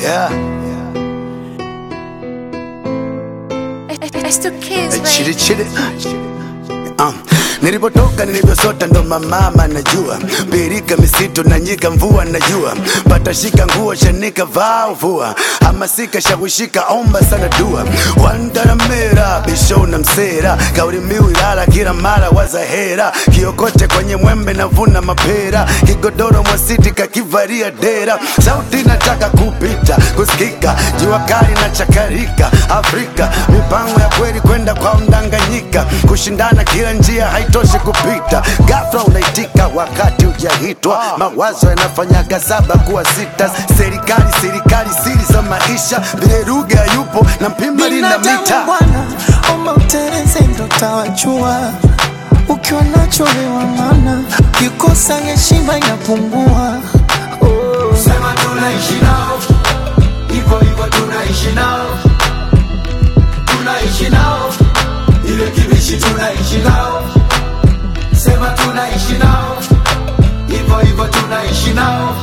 Yeah. It's two kids, Chili baby. chili. Um, nilipotoka nilivyosota ndo mamama najua birika misitu na nyika mvua najua patashika nguo shanika vaa vua hamasika shawishika omba sana dua wandaramera bisho na msera kauli mbiu ilala kila mara wazahera kiokote kwenye mwembe navuna mapera kigodoro mwasiti kakivaria dera sauti nataka kupita kusikika jua kali na chakarika afrika mipango ya kweli kwenda kwa mdanganyika kushindana kila njia haitoshi kupita gafla unaitika wakati ujahitwa mawazo yanafanyaga saba kuwa sita serikali serikali siri za maisha vile lugha yupo na mpimba lina Binadamu mita bwana, omba uteleze ndo tawajua. Ukiwa nacho wewa mana, kikosa heshima inapungua. Oh. Sema tunaishi nao hivyo hivyo, tunaishi nao, tunaishi nao, ile kibishi tunaishi nao. Sema tunaishi nao hivyo hivyo, tunaishi nao,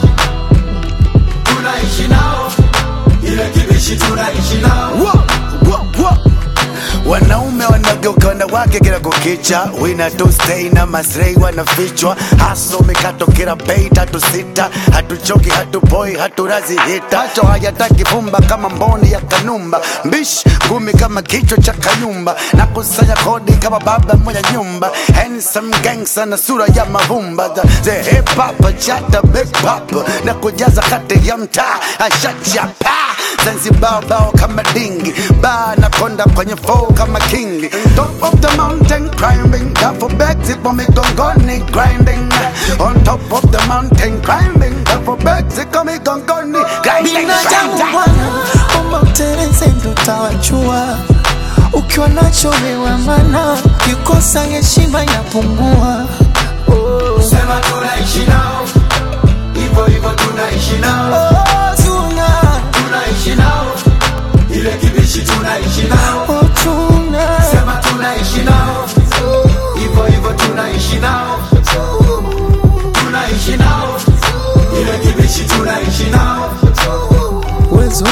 tunaishi nao, ile kibishi tunaishi nao. Wo, wo, wo. wanaume wanageuka wanawake kila kukicha wina tu stay na masrei wanafichwa haso mikato kila bei tatu sita hatuchoki hatupoi haturazi hita hacho hayataki vumba kama mboni ya kanumba mbish ngumi kama kichwa cha kanyumba na kusanya kodi kama baba mwenye nyumba handsome gangster na sura ya mavumba the, the hip hop chata big pop na kujaza kati ya mtaa ashachapa Zanzibar bao kama dingi ba na konda kwenye flow kama kingi top of the mountain climbing duffel bags ipo migongoni grinding on top of the mountain climbing duffel bags iko migongoni grinding Binadamu grinding. bwana, omba uteleze ndo tawajua. Ukiwa nacho wewa mana, kikosa heshima inapungua. Oh. Sema tunaishi nao hivyo hivyo, tunaishi nao, Oh, tuna, tunaishi nao, ile kibishi tunaishi nao. oh, tuna. Sema tunaishi nao hivyo hivyo, tunaishi nao, tunaishi nao, ile kibishi tunaishi nao. Wezo.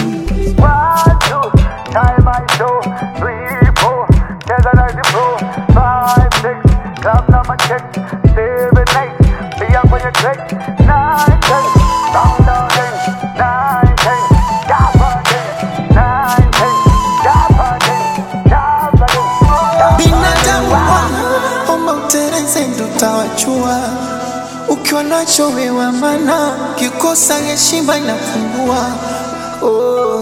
Binadamu bwana, omba uteleze ndo tawajua. Ukiwa nacho wewa mana, kikosa heshima inapungua. Oh.